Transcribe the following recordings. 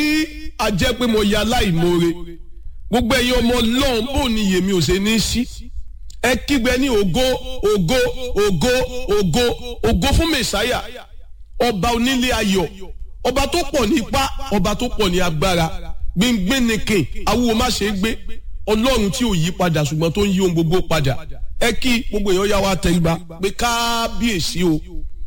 a jẹ́ pé mo ya láìmoore gbogbo ẹ̀yin ọmọ ọlọ́run bò ní yèmí ò ṣe ní sí ẹ kígbe ní ògo ògo ògo ògo ògo fún mẹ̀sáyà ọba onílé ayọ̀ ọba tó pọ̀ ní ipá ọba tó pọ̀ ní agbára gbíngbín nìkìn awúwo má ṣe é gbé ọlọ́run tí ò yí padà ṣùgbọ́n tó ń yí ohun gbogbo padà ẹ kí gbogbo èèyàn yá wa tẹríba pé kábíyèsí o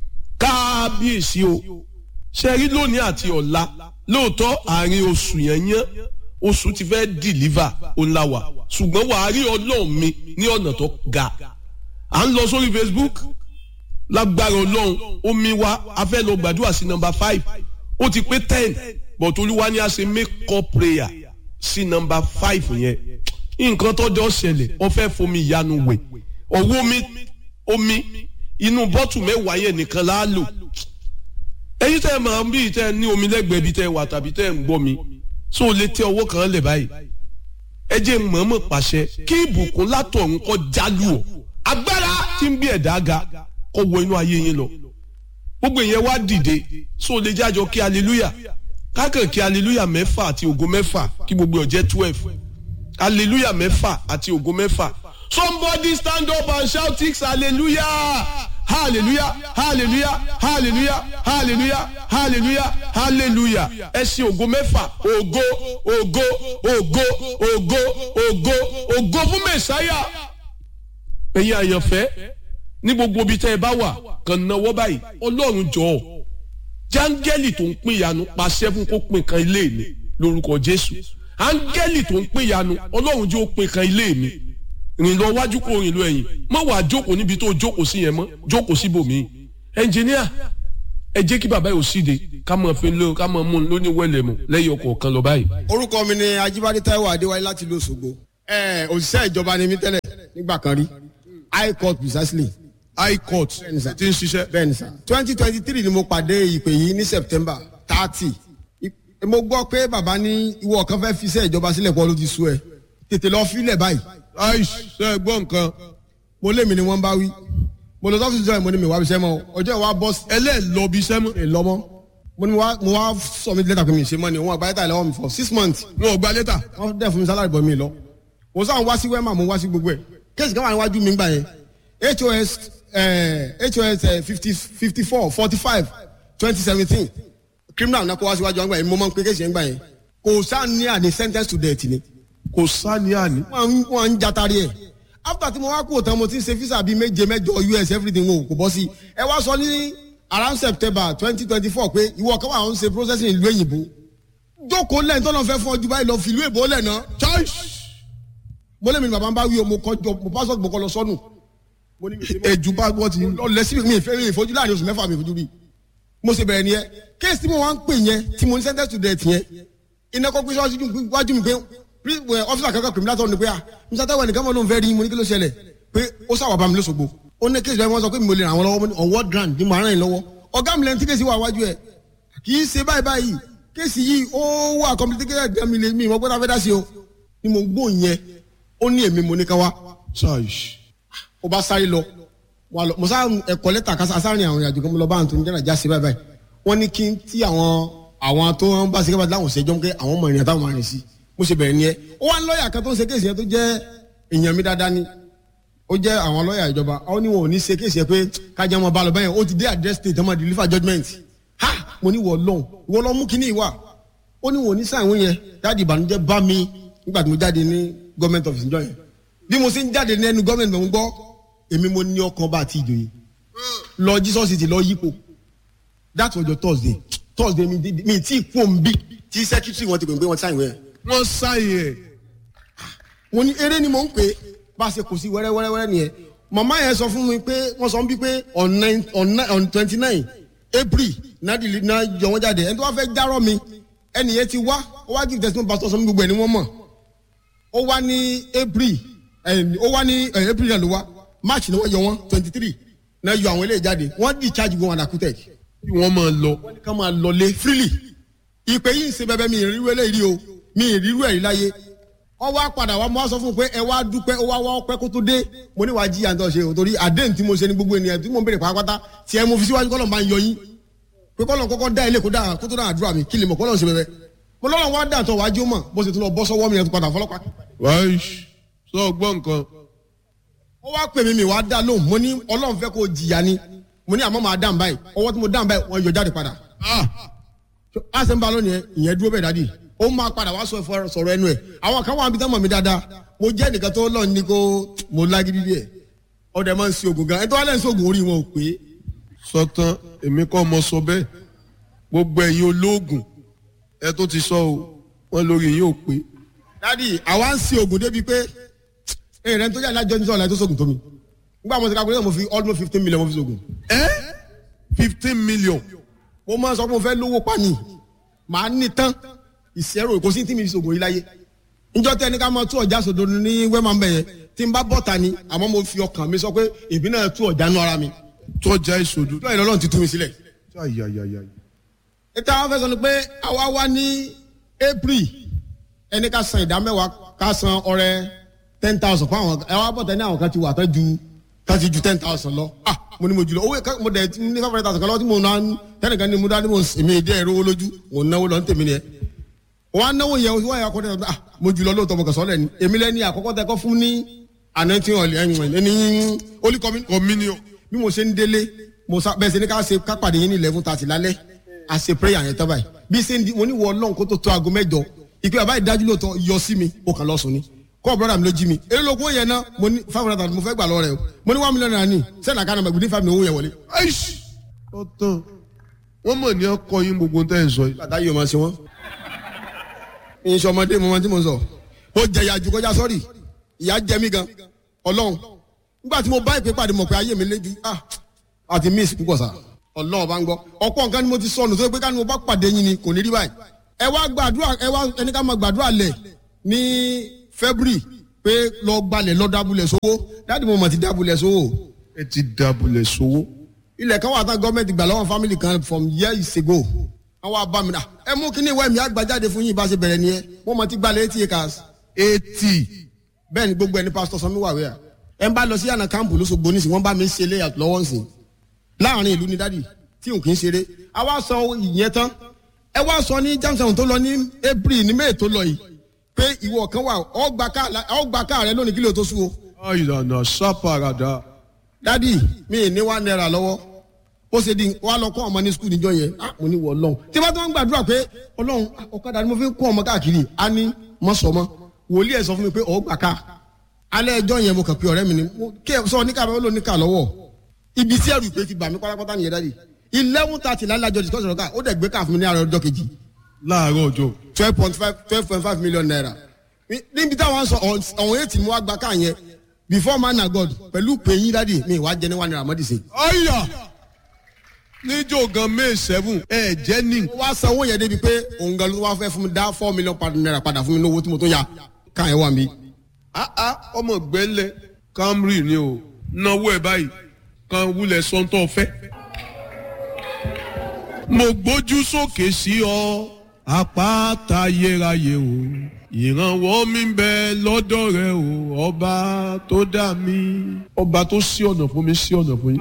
kábíyèsí o ṣe rí lónìí àti ọ̀la lóòótọ́ àárín oṣù yẹn yẹn oṣù ti fẹ́ dìlíva òǹlàwà ṣùgbọ́n wàá rí ọlọ́run mi ní ọ̀nà tó ga à ń lọ sórí Facebook lágbára ọlọ́run omi wa a fẹ́ lọ gbàdúrà sí nọ́mbà five ó ti pé ten but olúwa ni a ṣe make up prayer sí nọ́mbà five yẹn nǹkan tọ́jọ́ ṣẹlẹ̀ ó fẹ́ fomi ìyanu wẹ̀ ọ̀wọ́ omi omi inú bọ́tù mẹ́wàá yẹn nìkan la lò ẹ̀yin tẹ́ ẹ máa ń bí tẹ́ ẹ ní omi lẹ́gbẹ̀ẹ́ bí tẹ́ ẹ wà tàbí tẹ́ ẹ ń gbọ́ mi so lè tẹ ọwọ́ kan lẹ̀ báyìí ẹ jẹ́ mọ̀ọ́mọ̀ pàṣẹ kí ìbùkún látọ̀run kó jálù ọ́ agbára tí ń bí ẹ̀dá ga kó wọ inú ayé yín lọ gbogbo ìyẹn wá dìde so lè jájọ kí hallelujah kákan kí hallelujah mẹ́fà àti ògo mẹ́fà kí gbogbo ọ̀jẹ́ twelve hallelujah mẹ́fà àti ògo mẹ́fà somebody stand up and shout six hallelujah hallelujah hallelujah hallelujah hallelujah hallelujah hallelujah ẹ ṣe ògo mẹ́fà ògo ògo ògo ògo ògo ògo fún mẹ̀sáyà ẹ̀yin àyànfẹ́ ní gbogbo ibi tẹ́ ẹ bá wà kàn náwó báyìí ọlọ́run jọ̀ọ́ jáńgẹ́lì tó ń pín ìyanu pàṣẹ fún kó pín kan ilé mi lórúkọ jésù áńgẹ́lì tó ń pín ìyanu ọlọ́run jẹ́ ó pín kan ilé mi rìn lọ wájú kó rìn lọ ẹ̀yìn má wàá jókòó níbi tó jókòó sí yẹn mọ́ jókòó síbòmí ẹnjìníà ẹ jẹ́ kí bàbá yóò síde ká máa fi lé ká máa mú un lóní wẹ́lẹ̀ mu lẹ́yìn ọkọ̀ kan lọ báyìí. orúkọ mi ni Ajíbádé Táíwò Adéwálé láti ìlú Òṣogbo ẹ òṣìṣẹ́ ìjọba ni mí tẹ́lẹ̀ nígbà kan rí high court precisely high court ti ń ṣiṣẹ́. bẹ́ẹ̀ ni sà twenty twenty three ni mo pàdé ìpè yìí ní September thirty mo gbọ́ pé bàbá ní ìwọ kan fẹ́ fi iṣẹ́ ìjọba sílẹ̀ pọ̀ ló ti sú ẹ tètè lọ fílẹ̀ báyìí aish ṣe é gbọ́ nǹkan mo lé mi ni wọ́n bá wí mo lọ sọ́fíìsì jọ́ ẹ̀ mo ní mi wá bíṣẹ́ mọ́ ọjọ́ ìwà bọ́ ẹlẹ́ẹ̀lọ́bi sẹ́mu. lọ́mọ́ mo ní mo wá sọ mi lẹ́tà pé mi ṣe mọ́ ni wọ́n àgbáyé tà lọ́wọ́ mi for six months wọn ò gba lẹ́tà. wọ́n dẹ̀ fún mi sálárì bọ̀ mi lọ mo sáà ń wá sí wẹ́mà mo wá sí gbogbo ẹ̀ kéèsì kan wà níwájú mi gbà yẹn HOS HOS fifty fifty four forty five twenty seventeen criminal náà kó wá síwájú àgbà yẹn mo máa ń pé kéèsì yẹn gbà yẹn kò sáà ní àní sentence to death ni kò sáni àní. wọ́n ń jatari ẹ̀ after tí mo wá kú òtán mo ti ń ṣe visa bíi méje mẹ́jọ US everything wo kò bọ́ sí ẹ wá sọ ní around September twenty twenty four pé ìwọ kan wà ń ṣe processing ìlú èyìnbó jókòó lẹ́yìn tó lọ́n fẹ́ fún ọjọ́ báyìí lọ fi ìlú èbó lẹ̀ náà choice mo lé mi ní bàbá ń bá wí o mo kọjọ mo passport mo kọ lọ sọnù. èjù bá gbọ́ ti. lọ lẹ́sí mi ìfẹ́ mi ìfojú láàrin oṣù mẹ́fà mi ìfojú rí mo ṣe bẹ̀rẹ̀ nìyẹn kéèsì tí mo wá ń pè yẹn tí mo ní sentence to death yẹn iná kọ́ pé sọ́ọ́sì wájú mi pé ọfíìsì kankan pèmí látọ̀ ní pé à mr taiwo nìkan mọ̀ ló ń fẹ́ rí mo ní kí ló ṣẹlẹ̀ pé ó sàwọ̀ bá mi lóṣogbo ó ní kéèsì bẹ́ẹ̀ wọ́n sọ pé mi ò lè ràn àwọn lọ́wọ́ on what ground ni mo ràn yín lọ́wọ́ ọ̀gá mi lẹ́nu tí kéèsì wà wájú ẹ̀ kì í ṣe báyìí báyìí kéèsì yìí ó wà complicated gan mi lè mi ìwọ́n gbọ́dọ̀ fẹ́ dá sí o ni mo gbó yẹn ó ní èmi mo ní ká wá ó bá sáré lọ mo sá ẹ̀kọ́ lẹ́tà kásá sáárín àwọn ìrìnàjò kan mo lọ bá àwọn tó ń jẹ́rà já sí báyìí báyìí wọ́n ní kí n tí àwọn àwọn tó ń bá ṣe kébà láwọn ṣẹjọ́ pé àwọn ọmọ ìrìn àtàwọn máa rìn sí mo ṣe bẹ̀rẹ̀ nìyẹn ó wá ń lọ́ọ̀yà kan tó ń ṣe kéèsì yẹn tó jẹ́ èèyàn mi dáadáa ni ó jẹ́ àwọn lọ́ọ̀yà ìjọba ó ní wọn ò ní ṣe kéèsì yẹn pé kájà wọn bá lọ bẹ́yẹn ó ti dé address state ọmọ deliver judgement ha mo ní wọ́n lọ́hùn wọ́n lọ́ mú kíní ìwà ó ní wọn ò ní sáwọn yẹn dáàdi ìbànújẹ́ bá mi nígbà tí mo jáde ní government office njọ́ yẹn bí mo ṣe ń jáde ní ẹnu government mo ń gbọ́ èmi mo ní ọkàn bá àti ìjòyè lọ Jesus city lọ yípo that was your Thursday Thursday mi mi tí kú òun bí tí secretary wọn ti pè pé wọn ti sáyìn wẹ̀ wọ́n sáyìn ẹ̀. mo ní eré ni mo ń pè bá a ṣe kò sí wẹ́rẹ́wẹ́rẹ́ nìyẹn màmá yẹn sọ fún mi pé wọ́n sọ bí pé on nine on nine on twenty nine april náà dìlì náà yọ wọ́n jáde ẹni tó wá fẹ́ járọ́ mi ẹni yẹn ti wá ó wá give testimony pastor sọ mi gbogbo ẹni wọ́n mọ̀ ó wá ní april ó wá ní april náà ló wá march ni wọ́n yọ wọ́n twenty three náà yọ àwọn eléyìí jáde wọ́n discharge wọn àdàkútẹ̀ kí wọ́n máa lọ. wọ́n ní ká máa lọlé freely ìpè yìí ń ṣe bẹbẹ mi ìrírú eléyìí o mi ìrírú ẹ̀rí láyé wọ́n wá padà wá mo wá sọ fún un pé ẹ wá dúpẹ́ ó wá wá ọpẹ́ kó tó dé mo ní wàá jí àǹtọ̀ ṣe o torí àdéhùn tí mo ṣe ní gbogbo ènìyàn tí mo ń béèrè pátápátá tí ẹ mo fi síwájú kọ́lọ̀ máa ń yọ yín pé kọ́lọ̀ kọ́kọ́ dá ilé kó dá kó tó dá àdúrà mi kí lè mọ̀ kọ́lọ̀ ṣe bẹbẹ mo lọ́wọ́ wá dà tó wájú mọ̀ bó ṣe tún lọ bọ́ sọ́wọ́ mi yẹn tó padà fọlọ́pàá. wáyé sọ gbọ́ nǹkan ó wá pè mí mi wá dá lóhùn mo ní ọlọ́run fẹ́ kó o jìyà ni mo ní àmọ́ màá dáhùn báyìí ọwọ́ tí mo dáhùn báyìí wọ́n yọ jáde padà. a ṣe ń ba lónìí yẹn ìyẹn dúró bẹ́ẹ̀ dádì ó máa padà wá sọ ìfọ sọ̀rọ̀ ẹnu ẹ̀ àwọn kan wà níbi tán mọ̀ mí dáadáa mo jẹ́ nìkan tó lọ́ọ̀ ní kó mo lágídí díẹ̀ ọdẹ máa ń ṣe oògùn gan ẹ tó wá lẹ́yìn sí oògùn orí wọn ò pé. sọtán èmi kọ́ mo sọ bẹ́ẹ̀ gbogbo ẹ̀yin olóògùn ẹ tó ti sọ o wọn lórí yín ò pé dádì àwa ń ṣe oògùn débi pé ẹ̀yìn rẹ̀ ń tó yà lájọ́ ní sọ̀rọ̀ láì tó sóògùn tó mi nígbà mo ti kakúrẹ́ mo fi almost fifteen million mo fi sóògùn. ẹ fifteen million mo máa ń sọ pé mo fẹ́ lówó pa ni màá ní tán ìṣẹ́rò kò sí tí mi fi sóògùn yìí láyé njọ́ tẹ́ ní ká máa tú ọjà sòdo ní wẹ́mà ń bẹ̀ yẹn tí n bá bọ́ta ni àmọ́ mo fi ọkàn mi sọ pé èmi náà tú ọjà nú ara mi tọ́jà ìṣòdù. lọ́yìn lọ́lọ́run ti tú mi sílẹ̀. ayayaya ètò àwọn fẹ́ sọ ni pé àwa wá ní april ẹni ká san ìdá mẹ́wàá ká san ọrẹ ten thousand fún àwọn ẹ wá bọ̀tẹ́ ní àwọn kan ti wà tán ju tán ti ju ten thousand lọ ah mo ní mo jùlọ owó mo dẹ̀ ti ní five hundred thousand kan lọ́wọ́ tí mo náà tẹ́nìkan ní mo dá ní mo èmi ìdí ẹ̀rọ owó lójú mo náwó lọ ní tèmi nìyẹn wọn á náwó yẹn wọ́n yà kọ́ tẹ́lẹ̀ ah mo jùlọ lóòótọ́ mo kàn sọ́ lẹ́ni èmi lẹ́ni àkọ́kọ́ tẹ́ kọ́ fún ní ànántí ọ̀lẹ́ ẹni olùkọ́mi communion bí mo ṣe ń délé mo sá bẹ́ẹ̀ ṣe ní ká ṣe ká pàdé yín ní eleven thirty lálẹ́ a ṣe prayer yẹn tán báyìí bí ṣe ń di mo ní wọ ọlọ́run kó tó tó aago mẹ́jọ ìpè bàbá ìdájú lóòótọ́ yọ sí mi ó kàn lọ sùn ni kọ́ brother mi ló jí mi èrè lóko yẹn náà mo ní five hundred thousand mo fẹ́ gbà lọ rẹ o mo ní one million naira ní sẹ́ni àkànnà mẹ́gbẹ̀ẹ́ ní five million owó yẹn wọlé. aish ọtàn wọn mọ ní ọkọ yín gbogbo tẹ ẹ sọ yìí. bàtà yìí o máa ṣe wọn. ìṣe ọmọdé mo máa tí mo sọ ó jẹ ìyá ju kọjá sọ́ọ̀rì ìyá jẹ mí gan ọlọ́run nígbà tí mo bá ìpè pàdé mọ̀ pé ayé mi léjú ah àti miss púpọ̀ sá ọlọ́run bá ń gbọ́ ọ̀pọ̀ nǹkan ni mo ti sọnù tó pé ká ní mo bá pàdé yín ni kò ní rí báyìí ẹ wá gbàdúrà ẹ wá ẹni ká máa gbàdúrà lẹ̀ ní february pé lọ gbalẹ̀ lọ dábùlẹ̀ sówó dáàdì mo mọ̀ ti dábùlẹ̀ sówó ẹ ti dabulẹ̀ sówó. ilẹ̀ kan wà tán gọ́ọ̀mẹ̀ntì gbà lọ́wọ́ family kan from years ago àwọn abamina ẹ mú kíní ìwé mi àgbàjáde fún yín bá ṣe bẹ̀rẹ̀ nìyẹn mo mọ̀ ti gbalẹ̀ eighty acres eighty bẹ́ẹ̀ ni gbogbo ẹni pásítọ̀ sanmi wà wíyà ẹ ń bá lọ sí àná kámpù lóṣogbo nísìn wọ́n bá mi ń ṣe layout lọ́wọ́ nsìn láàrin ìlú ni dádì tí n kì í ṣeré a wá sọ ìyẹn tán ẹ wá sọ ní jamson tó lọ ní april ní may tó lọ yìí pé ìwọ kan wà ọgbà káà rẹ lónìí kílò tó sú o ìlànà sápàràdà dádì mi ì ní wá náírà lọ́wọ́ ó ṣe di wá lọ kọ́ ọmọ ní skul níjọ yẹn ah mo ní wọ ọlọ́run tí bá tó ń gbàdúrà pé ọlọ́run ọ̀kadà ni mo fi ń kọ́ ọmọ káàkiri á ní mọ́sọ̀mọ́ wòlíì ẹ̀ sọ fún mi pé ọ̀gbà ká alẹ́ ẹjọ́ yẹn mo kàn pé ọ̀rẹ́ mi ni mo kí ẹ sọ níkà bẹ́ẹ̀ ló níkà lọ́wọ́ ibi tí ẹrù ìpè ti bà mí pátápátá nìyẹn dáàdi eleven thirty lálẹ́ àjọ discussion ọ̀gá ó dẹ̀ gbé káà fún mi ní àárọ̀ ọjọ́ kejì láàárọ̀ ọjọ́ twelve point five twelve point five million naira níbi táwọn sọ ọ̀hún eight ni wọ́n gba káà yẹn before man na god pẹ̀lú pèyín dáàdi mi wàá jẹ ní one naira mọ́dì sí. ọ̀yà níjó gan may seven ẹ jẹ́ ní. ó wá sanwó yẹn débi pé òun gan ló wá fẹ́ fún mi dá four million naira padà fún mi lówó tí mo tó ya káà yẹn wà mí. àá ọmọ gbẹ́lẹ̀ camry ni o náwó ẹ̀ báyìí kan wúlẹ̀ sọ́ńtọ̀ fẹ́. mo gbójú sókè sí ọ àpáta ayérayé o ìrànwọ́ mi ń bẹ lọ́dọ̀ rẹ o ọba tó dá mi. ọba tó ṣí ọ̀nà fún mi ṣí ọ̀nà fún yín.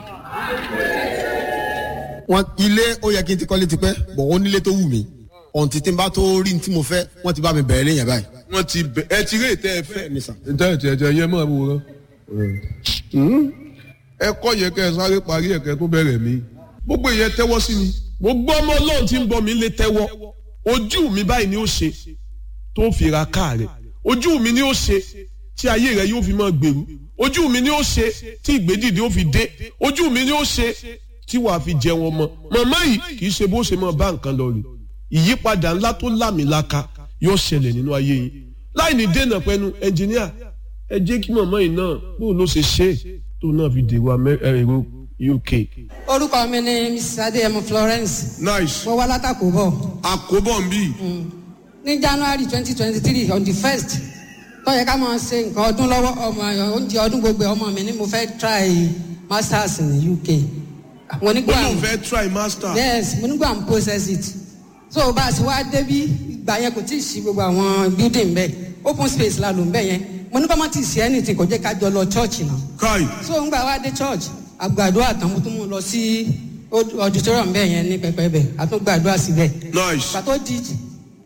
wọn ilé ó yẹ kí n ti kọ́lé tipẹ́ bọ̀ ó nílé tó wù mí ọ̀ǹtí tí n bá tó rí ní tí mo fẹ́ wọ́n ti bá mi bẹ̀rẹ̀ léyìn báyìí. wọ́n ti bẹ̀ ẹ ti rí ètò ẹ fẹ́. Bẹ́ẹ̀ni sà. ntẹ́ ẹ̀ tiẹ̀ yẹ mọ́ àbúrò rẹ. ẹ kọ́ yẹ kẹ́ ẹ sáré parí ẹ̀kẹ́ tó bẹ̀rẹ̀ mí. gbogbo ìyẹn tẹ́wọ́ sí mi. gbogbo ọmọ ọlọ́run tí ń bọ̀ mí lé tẹ́wọ́ ojú mi báyìí ni ó ṣe tó fi ra káà rẹ̀ ojú mi ni ó ṣe tí ayé rẹ̀ yóò fi máa gbèrú ojú mi ni ó ṣe tí ìgbédìde ó fi dé ojú mi ni ó ṣe tí wàá fi jẹ wọn mọ màmá yìí kì í ṣe bó ṣe máa bá nǹkan lọ rè ìyípadà ńlá tó lámìlaka yóò ṣẹlẹ̀ nínú ayé yìí láì ní dènà pẹ̀lú ẹnjìníà ẹ jẹ́ kí màmá yìí náà bóun ló ṣe ṣe é tó náà fi dèrò èrò uk. orúkọ mi ni mrs adéyẹmọ florence nice mo wá látàkó bọ̀ àkóbọ̀ ń bì ní january twenty twenty three on the first tó yẹ ká máa ṣe nǹkan ọdún lọ́wọ́ ọmọ oúnjẹ ọdún gbogbo ọmọ mi ni mo fẹ́ try masters ní uk mo ní ó gbà lóun fẹ́ try master. yes mo ní gbà ń process it so bá a ṣe wá débí ìgbà yẹn kò tí ì ṣí gbogbo àwọn building bẹ́ẹ̀ open space la lò ń bẹ́ẹ̀ yẹn mo ní kọ́ mọ́ tí ì ṣe anything kò jẹ́ ká jọ lọ church náà kai so ń gbà wá dé church àgbàdo àtàwọn tó mú lọ sí auditorium bẹ́ẹ̀ yẹn ní pẹpẹ bẹ́ẹ̀ àtúngbàdúrà síbẹ̀ nice pàtó di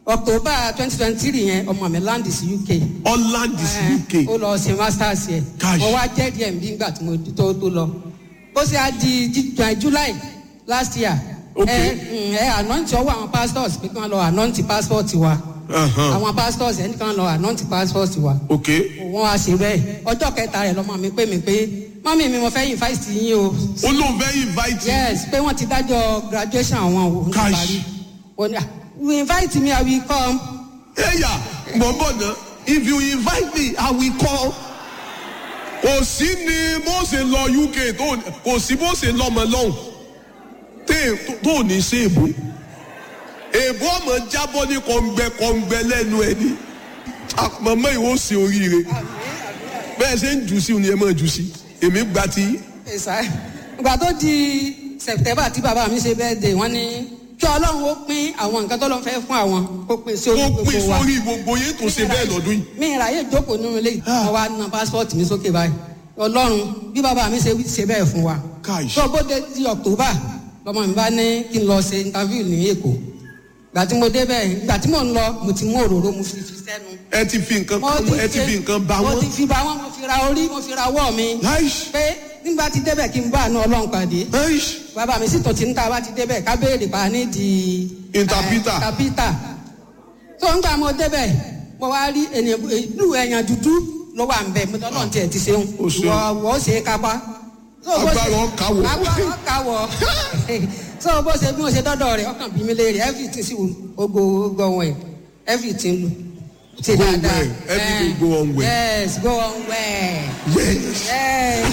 october twenty twenty three yẹn ọmọ mi land sí uk. holland is uk ó lọ ṣe masters yẹ Gosh. mo wá jẹ́ díẹ̀ bí ngbà tí mo tó tó lọ ó sì á di Ju- Ju- july last year Okay. ẹ mm, ẹ anoint ọwọ́ àwọn pastors pé kí wọ́n lọ anoint passport wa Uh-huh. àwọn pastors ẹni kan lọ anoint passport wa ok wọ́n wá ṣe bẹ́ẹ̀ ọjọ́ kẹta rẹ̀ lọ́mọ mi pé mi pé mọ́mí mi mo fẹ́ invite yín o ó lóun fẹ́ invite you. yes pé wọ́n ti dájọ́ graduation àwọn o ní Gosh. parí ó ní ah you invite me i will come ẹ̀yà gbọ̀ngbọ̀n náà if you invite me i will come. kò sí ni bó ṣe lọ uk tó kò sí bó ṣe lọmọ lọ́hùn tẹ́- tó- tó ní sí èbó èbó ọmọ jábọ́ ní kọ̀ǹgbẹ kọ̀ǹgbẹ lẹ́nu ẹ̀ ní mọ̀mọ́ ìwọ ṣe oríire bẹ́ẹ̀ ṣe ń jù sí ni ẹ máa jù sí èmi gba ti yín. ẹ̀sà ìgbà tó di september tí bàbá mi ṣe birthday wọ́n ní kí ọlọ́run ó pín àwọn nǹkan tó lọ́n fẹ́ fún àwọn kó pín sí orí kó pín gbogbo wa sórí gbogbo yín tó ṣe bẹ́ẹ̀ lọ́dún yìí. mi ìráyè jókòó nínú ilé mo wá na passport mi sókè báyìí ọlọ́run bí bàbá mi ṣe wí- ṣe bẹ́ẹ̀ fún wa Káì. tó bó dé di october lọmọ mi bá ní kí n lọ ṣe interview ní èkó gbà tí mo débẹ̀ gbà tí mò ń lọ mo ti mú òróró mo fi fi sẹ́nu ẹ ti fi nǹkan mo ti ẹ ti fi nǹkan bá mo wọn. ti fi bá wọn mo fi ra orí mo fi ra ọwọ́ mi láìsí pé nígbà tí débẹ̀ kí n bá àánú ọlọ́run pàdé láìsí. bàbá mi sì tó ti ń ta bá ti débẹ̀ ká béèrè pa ní di. Interpreter. eh, interpreter. tó ń gbà mo débẹ̀ mo wá rí ènìyàn ìlú ẹ̀yàn dúdú ló wà ń bẹ̀ mo tọ́ náà tiẹ̀ ti ṣeun Ó ṣeun. wọ́ wọ́ ṣe é kápá. So bó ṣe- Agbára ọkà wọ̀. agbára ọkà wọ̀ so bó ṣe bí mo ṣe dọ́dọ̀ rẹ̀ ọkàn bí mi léèrè everything sì ogo ogo ọ̀hún ẹ̀ everything lu ṣe Go dáadáa. well. Everything Eh, go on well. yes go on well. yes. Yes.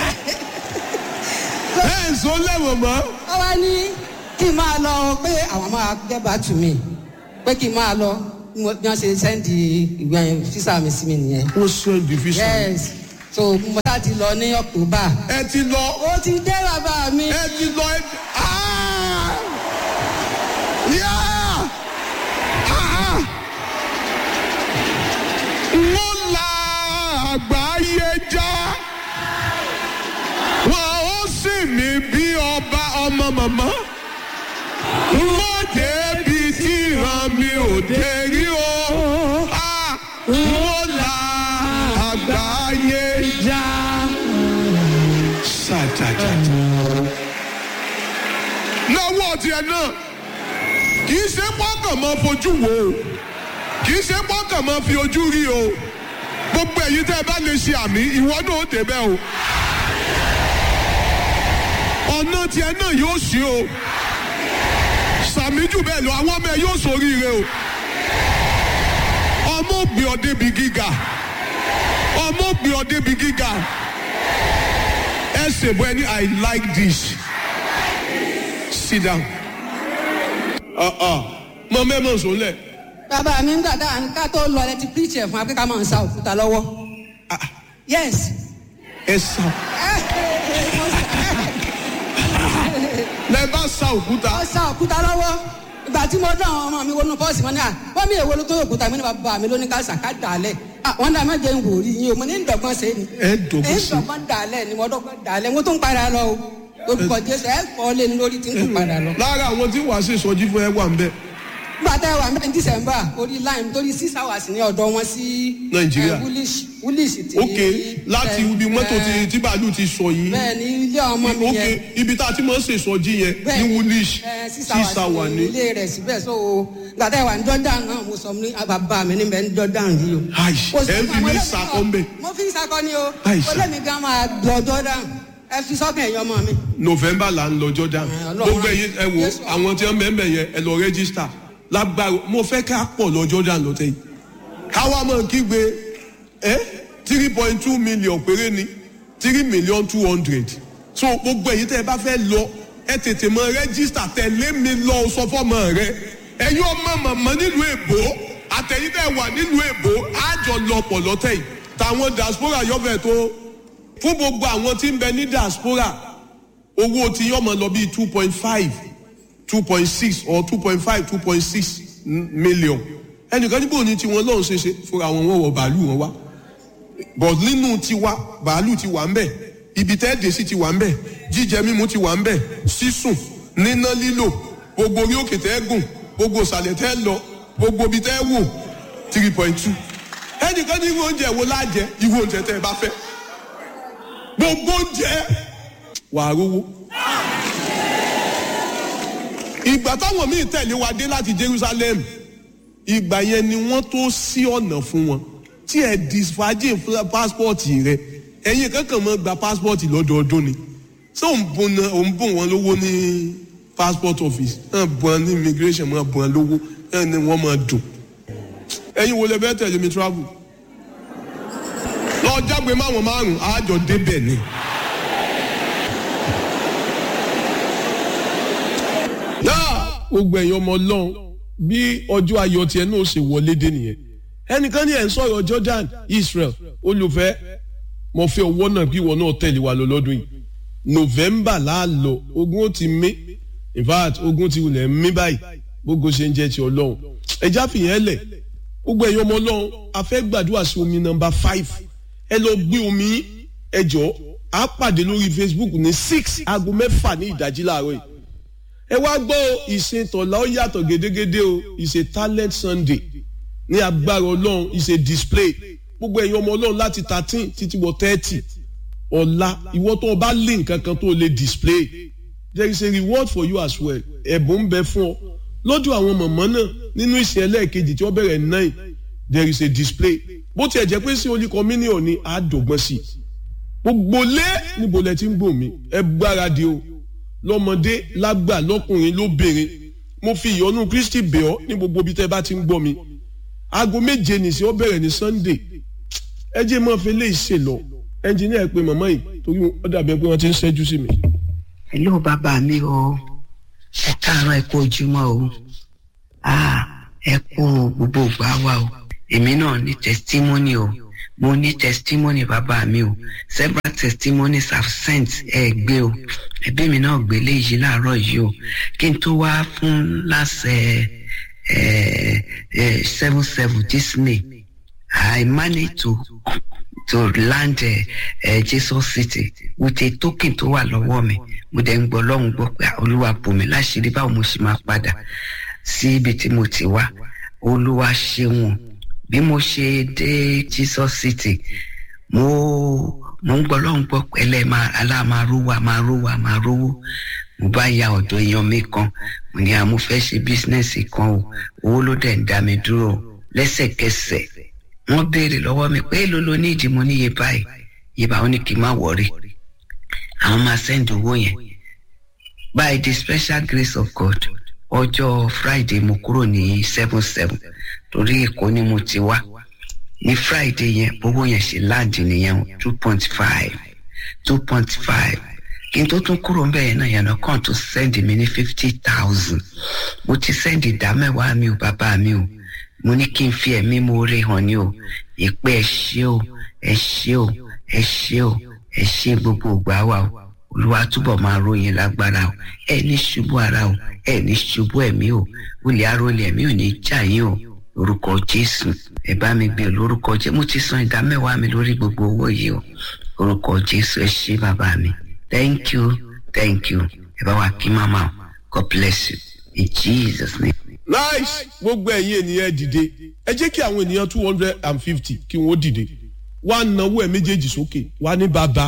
ẹ ẹ sọ lẹ́wọ̀n mọ́. wọ́n wá ní kí n máa lọ pé àwọn máa get back to me pé kí n máa lọ bí mo- bí wọ́n ṣe sẹ́ndì ìwé yẹn físà mi sí mi nìyẹn. wọ́n sọ division. yes so mo sá ti lọ ní october. ẹ ti lọ ó ti dé bàbá mi. ẹ ti lọ ẹ ti. Ah! Yeah! Ah! wọ́n la àgbáyé já wọ́n ó sì mí bí ọba ọmọ màmá wọ́n débi tí ìran mi ò dé rí o Ah! wọ́n la àgbáyé já. Sàtàtàtà. lọ́wọ́ tiẹ̀ náà kì í ṣe pọ́kàn máa fojú wo o kì í ṣe pọ́kàn máa fi ojú rí o gbogbo èyí tẹ́ ẹ bá lè ṣe àmì ìwọ náà ó débẹ̀ o ọ̀nà tiẹ̀ náà yóò ṣí o sàmì jù bẹ́ẹ̀ lọ àwọn ọmọ ẹ yóò ṣoríire o ọmọ ògbé ọdẹ bí gíga ọmọ ògbé ọdẹ bí gíga ẹ ṣèbọ ẹni i like this sit down mọ mẹ́mọ̀ sọ́lẹ̀ bàbá mi ń gbàdá ká tó lọ ẹ ti preach ẹ̀ fún wa pé ká máa ń sa òkúta lọ́wọ́. yes. ẹ sá lẹ bá sa òkúta ó sa òkúta lọ́wọ́ ìgbà tí mo dán àwọn ọmọ mi wọnú pọ́ọ̀sì wọn ni à wọ́n mi èwo ló tó òkúta mi ní bàbá mi ló ní ká sàká dàlẹ̀ wọ́n dà má jẹ́ ń wò rí yín o mo ní ń dọ̀gbọ́n ṣe ni ẹ dọ̀gbọ́n ń ṣe. dọ̀gbọ́n dàlẹ̀ ni mo dọ̀gbọ́n dàlẹ̀ mo tún padà lọ o orúkọ jésù ẹ fọ́ lé ní lórí tí ń tún padà lọ. lára àwọn tí wàá ṣe sọjí fún ẹ wà ń bẹ nígbà tá a wà ní december orí line torí six hours ní ọ̀dọ̀ wọn sí Nàìjíríà. eh, woolish woolish ti ok láti eh, ibi mọ́tò tí eh, tí bàálù ti sọ yìí bẹ́ẹ̀ ni ilé ọmọ mi ok yẹn ibi tá a ti máa ń ṣe sọjí yẹn bẹ́ẹ̀ ní woolish eh, six sísá wà hours ní ní ilé rẹ̀ síbẹ̀ so nígbà tá a wà ní jordan náà mo sọ ní bàbá mi níbẹ̀ ní jordan yìí o. Aish, Kò sí ẹ fún fi àwọn mí ẹlẹ́sìn sakọ náà. ń bẹ. mo fi ń sakọ ni o Aish. ó lé mi gan máa lọ jordan ẹ fi sọ́kàn ẹ̀yọ́ ọmọ mi. november là ń lọ jordan Eh, Ọlọ́run gbogbo rán- ẹyin ẹ wo Jésù. àwọn tí wọn bẹ ń bẹ yẹn ẹ lọ rẹjísítà lágbára mo fẹ́ ká pọ̀ lọ jordan lọ́tẹ̀ yìí káwa máa kígbe ẹ three point two million péré ni three million two hundred so gbogbo ẹyin tẹ ẹ bá fẹ́ lọ ẹ tètè mọ rẹjísítà tẹ̀lé mi lọ sọ fọ́mọ rẹ ẹyin ọmọ màmá nílùú èbó àtẹ̀yìn tẹ wà nílùú èbó àjọ lọ pọ̀ lọ́tẹ̀ yìí tàwọn diaspora yọ̀fẹ̀ tó fún gbogbo àwọn tí ń bẹ ní diaspora owó tí yọmọ lọ bíi two point five two point six or two point five two point six million ẹnìkan níbo ni tiwọn lọ́hùn ṣe ṣe fúnra wọn wọ́n wọ bàálù wọn wá but nínú tiwa bàálù ti wà ń bẹ̀ ibi tẹ́ dé sí ti wà ń bẹ̀ jíjẹ mímu ti wà ń bẹ̀ sísùn níná lílò gbogbo orí òkè tẹ́ gùn gbogbo ìsàlẹ̀ tẹ́ lọ gbogbo ibi tẹ́ wò three point two ẹnìkan ní irú oúnjẹ wo lájẹ irú oúnjẹ tẹ́ ẹ bá fẹ́ gbogbo oúnjẹ wàá rówó. ìgbà táwọn míì tẹ̀lé wa dé láti Jerusalem ìgbà yẹn ni wọ́n tó sí ọ̀nà fún wọn tí ẹ disfagin pásítọ̀tì rẹ ẹ̀yin kankan mọ́ gba pásítọ̀tì lọ́dọọdún ni ṣé òun bùn náà òun bùn wọn lówó ní passport office náà bùn wọn ní immigration máa bùn wọn lówó náà ni wọ́n máa dùn ẹ̀yin wo lè fẹ́ tẹ̀lé mi travel lọ jágbe máwọn márùn àjọ débẹ̀ ni. náà gbogbo ẹ̀yin ọmọ ọlọ́run bí ọjọ́ ayọ̀ tiẹ̀ náà ṣe wọlé dé nìyẹn ẹnìkan ní ẹ̀ ń sọ̀rọ̀ Jordan Israel olùfẹ́ mo fẹ́ owó náà kí ìwọ náà tẹ̀lé wa lọ lọ́dún yìí November láàlọ́ ogun ó ti mí in fact ogun ti wulẹ̀ mí báyìí gbogbo ṣe ń jẹ́ ti ọlọ́run ẹja fìyẹn lẹ̀ gbogbo ẹ̀yin ọmọ ọlọ́run a fẹ́ gbàdúrà sí omi nọ́mbà five ẹ lọ gbé omi ẹ jọ á pàdé lórí Facebook ní six aago mẹ́fà ní ìdájí láàárọ̀ yìí ẹ wá gbọ́ ìsìn tọ̀lá ó yàtọ̀ gédégédé o ìsìn talent Sunday ní agbára ọlọ́run ìsìn display gbogbo ẹ̀yin ọmọ ọlọ́run láti thirteen títí wọ thirty ọ̀la ìwọ tó o bá lé nǹkan kan tó o lè display there is a reward for you as well ẹ̀bùn ń bẹ fún ọ lọ́dọ̀ àwọn mọ̀mọ́ náà nínú ìsìn ẹlẹ́ẹ̀kejì tí wọ́n bẹ̀rẹ̀ nine there is a display bó tiẹ̀ jẹ́ pé sí olú communion ní àádọ́gbọ́n sí gbogbo lé níbo lẹ ti ń gbò mí ẹ gbáradì o lọ́mọdé lágbà lọ́kùnrin lóbìnrin mo fi ìyọ́nú Kristi bẹ̀ ọ́ ní gbogbo ibi tẹ́ bá ti ń gbọ́ mi aago méje nìsí ó bẹ̀rẹ̀ ní Sunday ẹ jẹ́ mọ́ fi lè ṣe lọ ẹnjìníà pé màmá yìí torí ó dàbí pé wọ́n ti ń ṣẹ́jú sí mi. hello bàbá mi o ẹ káàárọ̀ ẹ kú ojúmọ́ o ẹ kú gbogbo ìgbà wa o èmi náà ní testimony o mo ní testimony bàbá mi o several testimonies have sent ẹ gbé o ẹbí mi náà gbé léyìí láàárọ̀ yìí o kí n tó wá fún lásẹ̀ seven seven this May I managed to to land uh, uh, Jesus City with a token tó wà lọ́wọ́ mi mo dẹ̀ ń gbọ́ lọ́hùn gbọ́ pé olúwa bò mí láṣìírí báwo mo ṣe máa padà sí ibi tí mo ti wá olúwa ṣeun bí mo ṣe dé Jesus City mo mo ń gbọ́ lọ́hùn gbọ́ pé ẹlẹ́ aláàmárówó àmárówó àmárówó mo bá ya ọ̀dọ̀ èèyàn mi kan mo ní àmú fẹ́ ṣe bísínẹ́sì kan o owó ló dẹ̀ ń dá mi dúró lẹ́sẹ̀kẹsẹ̀ wọ́n béèrè lọ́wọ́ mi pé èló ló ní ìdí mo níye báyìí yìí bá wọn ní kí n má wọrí àwọn máa send owó yẹn by the special grace of God ọjọ́ Friday mo kúrò ní seven seven torí Èkó ni mo ti wá ní Friday yẹn owó yẹn ṣe láǹdì nìyẹn two point five two point five kí n tó tún kúrò ń bẹ̀yẹn náà yẹn kàn tó send mi ní fifty thousand mo ti send ìdá mẹ́wàá mi ò bàbá mi ò mo ní kí n fi ẹ̀mí mo rí hàn ní o ìpè ẹ ṣé o ẹ ṣé o ẹ ṣé o ẹ ṣé gbogbo ògbà wa o olúwa túbọ̀ máa ròyìn lágbára o ẹ ní ṣubú ara o ẹ ní ṣubú ẹ̀mí o olè arólé ẹ̀mí ò ní jà yín o orúkọ jésù ẹ bá mi gbé lórúkọ jésù mo ti san ìdá mẹ́wàá mi lórí gbogbo owó yìí o orúkọ jésù ẹ ṣé bàbá mi thank you thank you ẹ bá wa kí màmá o god bless you in jesus name nice gbogbo ẹ̀yin ènìyàn dìde ẹ jẹ́ kí àwọn ènìyàn two hundred and fifty kí wọ́n dìde wá náwó ẹ̀ méjèèjì sókè wá ní bàbá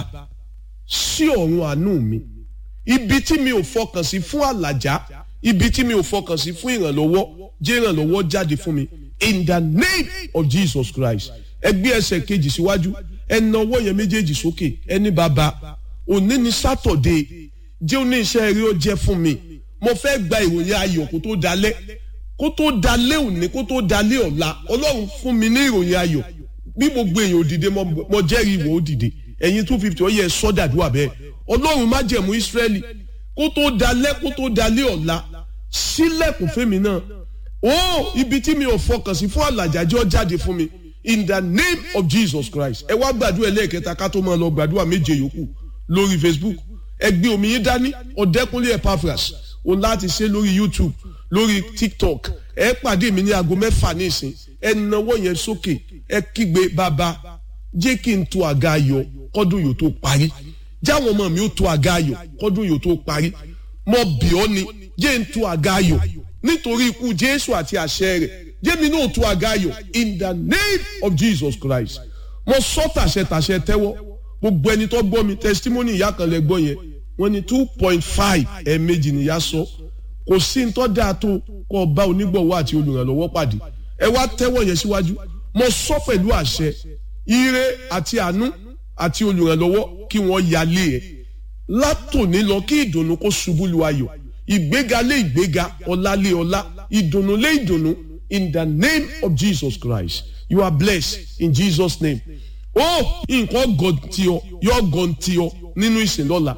sí ọ̀run àánú mi ibi tí mi ò fọkàn sí fún àlàjá ibi tí mi ò fọkàn sí fún ìrànlọ́wọ́ jẹ́ ìrànlọ́wọ́ jáde fún mi in the name of Jesus Christ ẹ gbé ẹsẹ̀ kejì síwájú ẹ náwó yẹn méjèèjì sókè ẹ ní bàbá òní ni sátọ̀dé jẹ́ òní iṣẹ́ eré ó jẹ́ fún mi mo fẹ́ gba ìròyìn ayọ̀ kó tó dalẹ́ kó tó dalẹ́ òní kó tó dalẹ́ ọ̀la ọlọ́run fún mi ní ìròyìn ayọ̀ bí gbogbo èèyàn òdìdé mo jẹ́rìí ìwọ òdìdé ẹ̀yin two fifty ó yẹ sọ́dàdúrà bẹ́ẹ̀ ọlọ́run má jẹ̀mú ìsírẹ́lì kó tó dalẹ́ kó tó dalẹ́ ọ̀la sílẹ̀kùn fẹ́mi náà ó ibi tí mi ò fọkàn sí fún àlàjájọ́ jáde fún mi in the name of Jesus Christ ẹ wá gbàdúrà ẹlẹ́ẹ̀kẹta ká tó máa lọ gbàdúrà méje yòókù lórí Facebook ẹ gbé omi yín dání ọ̀dẹ́kunlé Epaphras òun láti ṣe lórí YouTube lórí TikTok ẹ pàdé mi ní aago mẹ́fà nísìn ẹ nawọ́ yẹn sókè ẹ kígbe bàbá jẹ́ kí n to àga ayọ̀ kọ́dún yóò tó parí jáwọn ọmọ mi ó to àga ayọ̀ kọ́dún yóò tó parí mo bì ọ́ ni jẹ́ n to àga ayọ̀ nítorí ikú Jésù àti àṣẹ rẹ̀ jẹ́mi náà tún àga ayọ̀ in the name of Jesus Christ mo sọ tàṣẹ tàṣẹ tẹ́wọ́ gbogbo ẹni tó gbọ́ mi testimony ìyá kan lẹ gbọ́ yẹn wọ́n ní two point five ẹ̀ẹ̀mejì nìyá sọ kò sí ní tó dáa tó kó bá onígbọ̀wọ́ àti olùrànlọ́wọ́ pàdé ẹ wá tẹ́wọ́ yẹn síwájú mo sọ pẹ̀lú àṣẹ ire àti àánú àti olùrànlọ́wọ́ kí wọ́n yálé ẹ̀ látòní lọ kí ìdùnnú kó ṣubú lu ayọ̀ ìgbéga lé ìgbéga ọlá lé ọlá ìdùnnú lé ìdùnnú in the name of Jesus Christ you are blessed in Jesus name oh nǹkan gọ̀ǹtì ọ yọ gọ̀ǹtì ọ nínú ìsìn lọ́la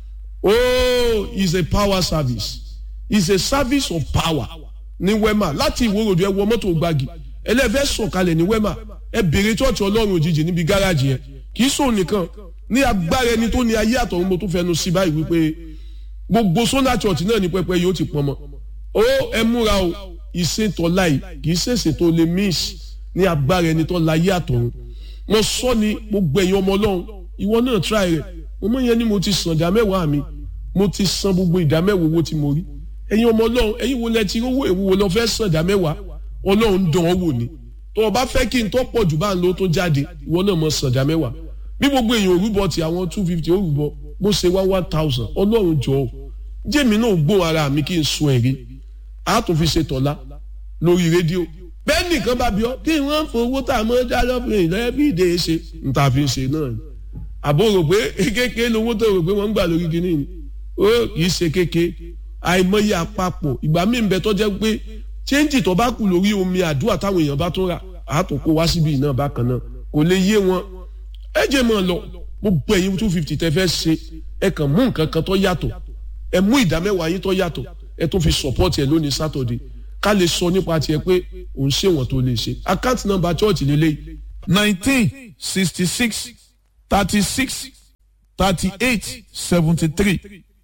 oh it's a power service it's a service of power ní wema láti ìwòròdú ẹ wọ mọ́tò gbági ẹlẹ́fẹ́ sọ̀kalẹ̀ ní wema ẹ bèrè chọ́ọ̀chì ọlọ́run òjijì níbi gáràjì yẹn kì í sóun nìkan ní agbára ẹni tó ní ayé àtọ̀run mo tún fẹnu sí báyìí wípé gbogbo sọ́nà church náà ní pẹpẹ yóò ti pọn mọ́ ó ẹ múra o ìṣètò láì kì í ṣèṣe tó lè miss ní agbára ẹni tó láyé àtọ̀run mo sọ ni gbogbo ẹ̀yin ọmọ ọlọ́run ìwọ náà try rẹ̀ mo mọ̀ yẹn ni mo ti san ìdá mẹ́wàá mi mo ti san gbogbo ìdá mẹ́wàá owó tí mo rí ẹ̀yin ọmọ ọlọ́run ẹ̀yin wo lẹ ti rówó èwo wo lọ fẹ́ san ìdá mẹ́wàá ọlọ́run dán ọ wò ni tó o bá fẹ́ kí n tó pọ̀ jù bá ń lo tó jáde ìwọ náà mọ̀ san ìdá mẹ́wàá bí gbogbo èèyàn òrùbọ ti àwọn two fifty òrùbọ bó ṣe wá one thousand ọlọ́run jọ ọ́ jẹ́mi náà gbó ara mi kí n sun ẹ̀rí a tún fi ṣe tọ̀la lórí rédíò bẹ́ẹ̀ nìkan bá bí ọ kí wọ́n fowó tá a mọ́ dá lọ́bìnrin lẹ́bí ìdè ṣe n ta fi ṣe náà ni àbò rò pé kékeré lówó tó rò pé wọ́n ń gbà lórí kinní ni ó kì í ṣe kékeré àìmọye àpapọ̀ ìgbà míì ń bẹ tó jẹ́ pé chéńtì tó bá kù lórí omi àdúrà táwọn èèyàn bá tún rà á tún kó wá síbi náà bákan náà kò lè yé wọn ẹ jẹ́ mọ́ ọ lọ gbogbo ẹ̀yin two fifty tẹ́ fẹ́ ṣe ẹ kàn mú nǹkan kan tó yàtọ̀ ẹ mú ìdá mẹ́wàá yín tó yàtọ̀ ẹ tún fi support ẹ lónìí Saturday ká lè sọ nípa tiẹ̀ pé òun ṣe wọ́n tó lè ṣe account number church lélẹ́yìí nineteen sixty six thirty six thirty eight seventy three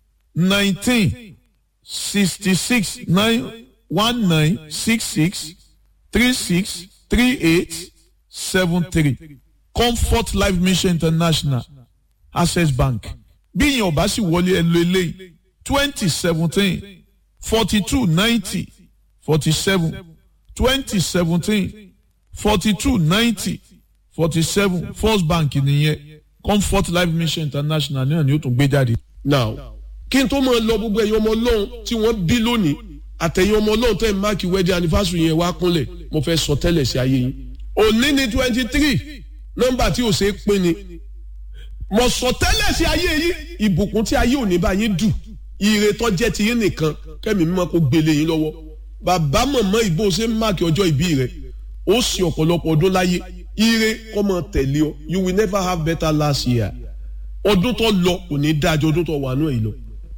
nineteen sixty six nine one nine six six three six three eight seven three comfort life mission international access bank bí ìyẹn ọba sì wọlé ẹ lo eléyìí twenty seventeen forty two ninety forty seven twenty seventeen forty two ninety forty seven first bank nìyẹn comfort life mission international náà ni ó tún gbé jáde. now kí n tó máa lọ gbogbo ẹ̀yin ọmọ ọlọ́run tí wọ́n bí lónìí àtẹ̀yin ọmọ ọlọ́run tẹ̀ máàkì wedding anniversary yẹn wá kúnlẹ̀ mo fẹ́ sọ tẹ́lẹ̀ sí ayé yín òní ni twenty three nọ́mbà tí ò ṣeé pín ni mo sọ tẹ́lẹ̀ sí ayé yín ìbùkún tí ayé òní bá yín dù ire tó jẹ́ ti yín nìkan kẹ́mi mímọ́ kó gbélé yín lọ́wọ́ bàbá mọ̀mọ́ ìbò ṣe ń máàkì ọjọ́ ìbí rẹ̀ ó sì ọ̀pọ̀lọpọ̀ ọdún láyé ire kọ́ mọ tẹ̀lé ọ you will never have better last year ọdún tó lọ kò ní dájọ́ ọdún tó wà náà yìí lọ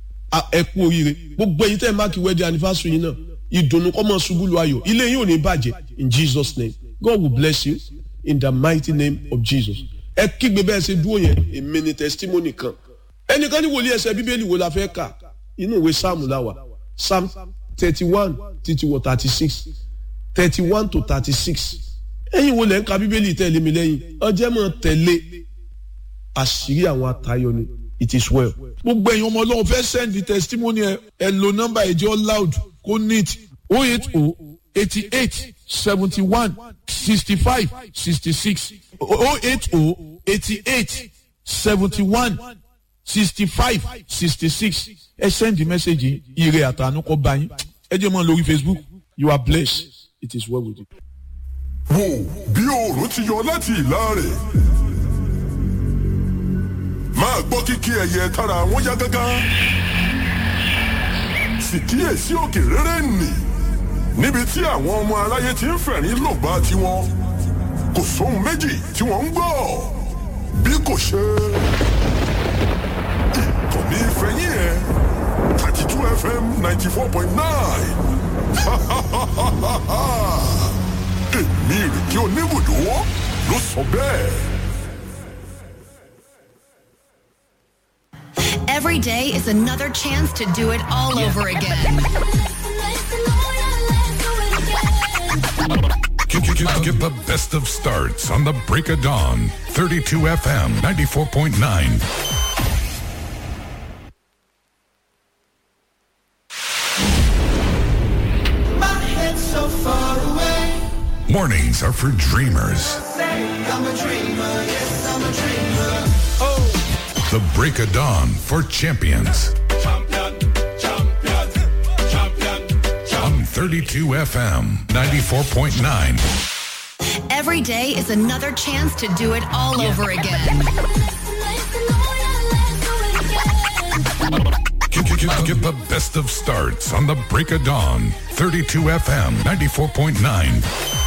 ẹ kú oríire gbogbo ẹ̀yin tẹ́ ẹ máàkì wedding anniversary yín náà ìdùnnú kọ́ mọ ṣubú lu ayọ̀ ilé yín ò ní bàjẹ́ in Jesus name God will bless you in the mighty name of Jesus ẹ kígbe bẹ́ẹ̀ ṣe dúró yẹn èmi ni testimony kan ẹnìkan ní wòlíì ẹsẹ̀ bíbélì wo la fẹ́ kà inú ìwé sáàmù la wà psalm thirty one títí wọ thirty six thirty one to thirty six ẹ̀yin wo lẹ́ ń ka bíbélì tẹ̀lé mi lẹ́yìn ọjẹ́ mọ̀ tẹ̀lé àṣírí àwọn atayọ ni it is well. gbogbo ẹ̀yin ọmọ ọlọ́run fẹ́ send the testimony ẹ ẹ lo nọ́mbà ẹ̀jẹ̀ loud kó neat oh eight oh eighty eight seventy one sixty five sixty six oh eight oh eighty eight seventy one sixty five sixty six ẹ send the message yìí ire àtànú kọ bá yín ẹ jẹ́ mọ́ lórí Facebook you are blessed it is well with you. wò bí oòrùn ti yọ láti ìlà rẹ̀ máa gbọ́ kíkí ẹyẹ tára wọn yá gágá sì kíyèsí òkè rere nì níbi tí àwọn ọmọ aráyé ti ń fẹ̀rín lògbà tiwọn kò sóhun méjì tí wọ́n ń gbọ́ bí kò ṣe ìkànnì ìfẹ̀yìn ẹ̀ thirty two fm ninety four point nine èmi ìrèké oníbùdó ló sọ bẹ́ẹ̀. Every day is another chance to do it all over again. Get, get, get, get the best of starts on the break of dawn. 32 FM 94.9. My head's so far away. Weekdays are for dreamers. The break of dawn for champions. On 32 FM 94.9. Every day is another chance to do it all over again. Get, get- get- get the best of starts on the break of dawn. 32 FM 94.9.